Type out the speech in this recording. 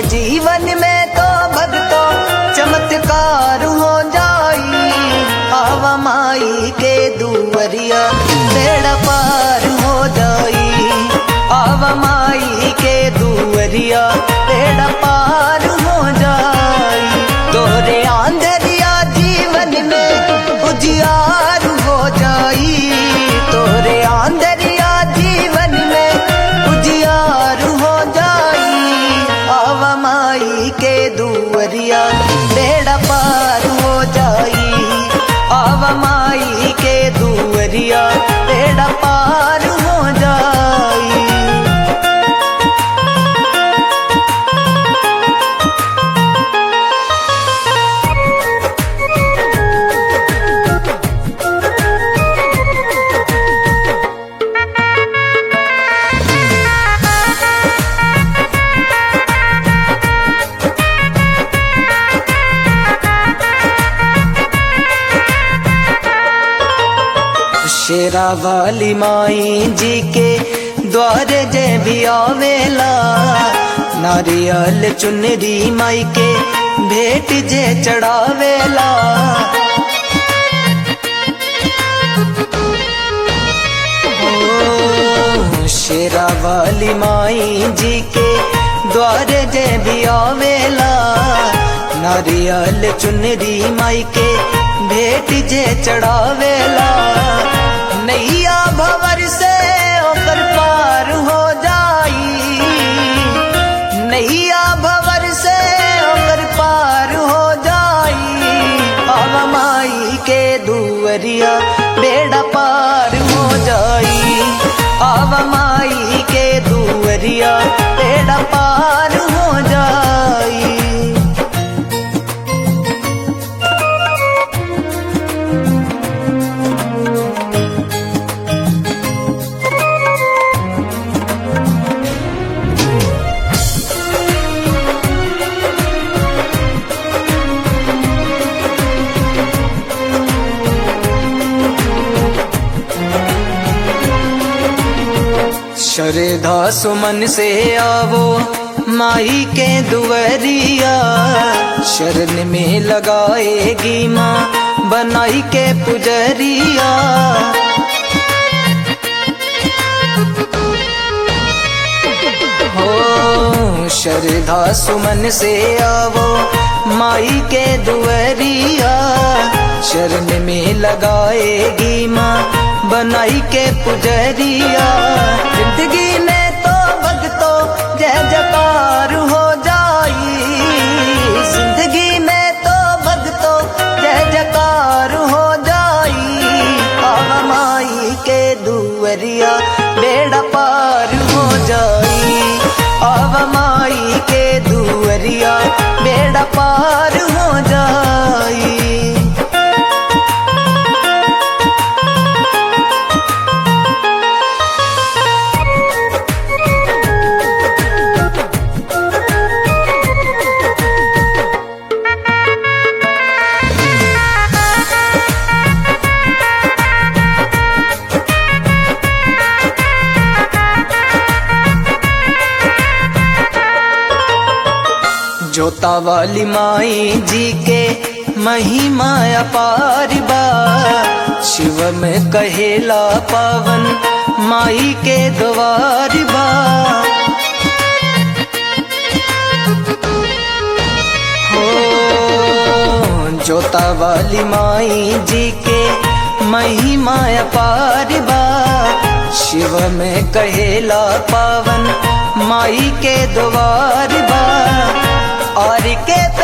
जीवन में तो भक्तों चमत्कार हो जाई आवा माई के दुवरिया बेड़ा पार हो जाई आवा माई के दुवरिया बेड़ा पार हो जाई तोरे आंधरिया जीवन में उजियार हो जाई तोरे आंधरिया जीवन में उजियार हो जाई आवा माई के दुवरिया बेड़ा पार हो जाई आवा माई के दुवरिया बेड़ा पार हो जाई शेरा वाली माई जी के द्वारे जे भी आवेला नारियल चुनरी माई के भेंट जे चढ़ावेला ओ, शेरा वाली माई जी के द्वारे जे भी आवेला नारियल चुनरी माई के भेंट जे चढ़ावेला नैया भवर से ओकर पार हो जाई नैया भवर से ओकर पार हो जाई अब माई के दुवरिया बेड़ा पार हो जाई अब माई के दुवरिया बेड़ा पार हो जाई श्रद्धा सुमन से आवो माई के दुवरिया शरण में लगाएगी माँ बनाई के पुजरिया हो श्रद्धा सुमन से आवो माई के दुवरिया शरण में लगाएगी माँ बनाई के पुजरिया जिंदगी में तो भक्तों जय जयकार हो जाई जिंदगी में तो भक्तों जय जयकार हो जाई आवा माई के दुवरिया बेड़ा पार हो जाई आवा माई के दुवरिया बेड़ा पार हो जाई जोता वाली माई जी के महिमा अपार बा शिव में कहेला पावन माई के द्वार बा हो जोता वाली माई जी के महिमा अपार बा शिव में कहेला पावन माई के द्वार बा और के